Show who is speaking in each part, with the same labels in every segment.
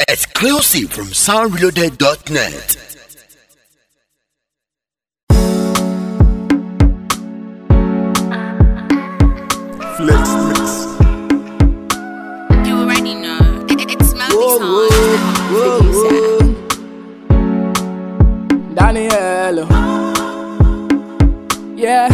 Speaker 1: Exclusive from soundreloaded.net.
Speaker 2: Flex mix.
Speaker 3: You already know. It, it's Melody
Speaker 4: Whoa,
Speaker 3: time.
Speaker 4: whoa, whoa, whoa. Daniel. Yeah.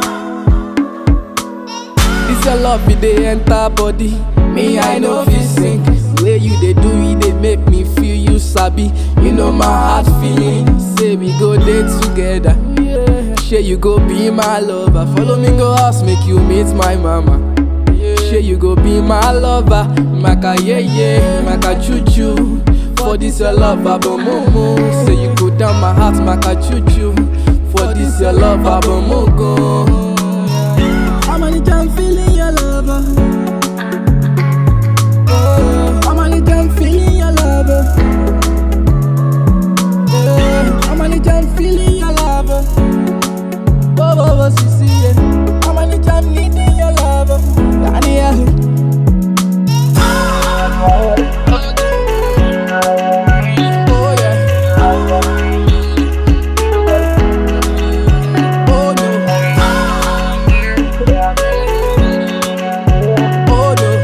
Speaker 4: This your love, it dey enter body. Me, I know fit sing. Way you dey do it, dey make me feel you sabi. You know my heart feeling. Say we go date together. Yeah. Shey you go be my lover. Follow me go house, make you meet my mama. Shey you go be my lover. Maka yeah yeah, maka choo choo. For this your love, abomomo. Say you go down my heart, maka choo choo. For this your love, abomogo. I'm on the jam feeling your lover. Oh, I'm on the jam feeling your lover. Yeah, I'm on the jam feeling your lover. Oh, oh, oh, sissy, yeah. I'm on the jam needing your lover. Daniel. Oh, yeah. Oh, no. Oh, no.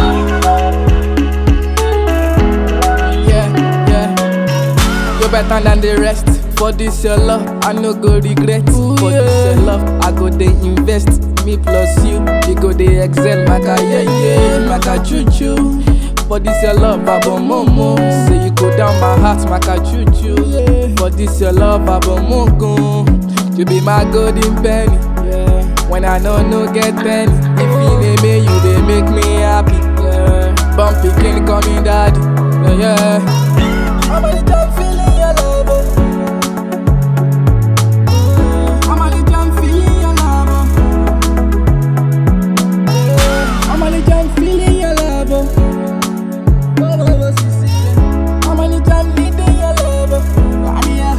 Speaker 4: Yeah, yeah. You better than the rest. For this your love, I no go regret. For this your love, I go dey invest. Me plus you, we go dey excel. Maka yeah yeah, maka choo choo. For this your love, abo momo. Say you go down my heart, maka choo choo. For this your love, abo mogo. You be my golden penny. Yeah. When I know no get penny, if you name me, you dey make me happy. Yeah. Bumpy king call me daddy. Yeah, yeah. I'm on the top feeling your love. I'm on the jam feeling your love. I'm on the jam feeling your love. Oh, oh, oh, sissy. I'm on the jam needing your love. Ah, yeah.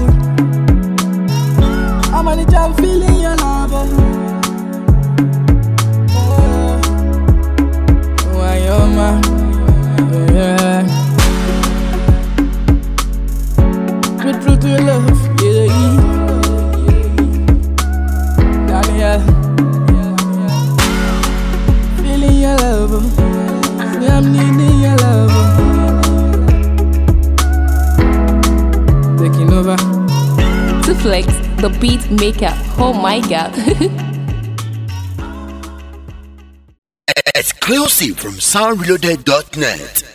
Speaker 4: I'm on the jam feeling your love. Oh, why your man? Yeah. True, true, true love. Yeah, yeah. Daniel. Feeling your love. Say I'm needing your love. Taking over.
Speaker 5: to flex the beat maker. Oh my god.
Speaker 1: Exclusive from soundreloaded.net.